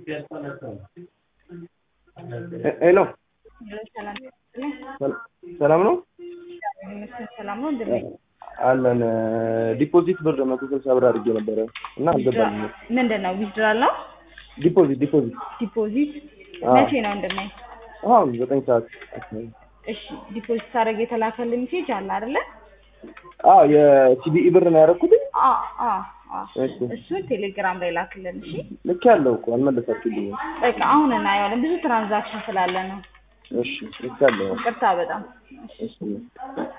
ሄሎ ሰላም ሰላም ነው ሰላም ነው እንደምን አለን። ዲፖዚት ብር መቶ ስልሳ ብር አድርጌ ነበረ እና አልገባልኝም። ምንድን ነው ዊዝድራል ነው ዲፖዚት ዲፖዚት ዲፖዚት አዎ። መቼ ነው እንደማይ አሁን ዘጠኝ ሰዓት አካባቢ። እሺ ዲፖዚት ሳደርግ የተላከልኝ ሜሴጅ አለ አይደለ አዎ የሲቢኢ ብር ነው ያደረኩት። አ አ አ እሺ እሱን ቴሌግራም ላይ ላክልን እሺ ልክ ያለው እኮ አልመለሳችሁልኝም። በቃ አሁን እናየዋለን ብዙ ትራንዛክሽን ስላለ ነው እሺ ልክ ያለው ይቅርታ በጣም እሺ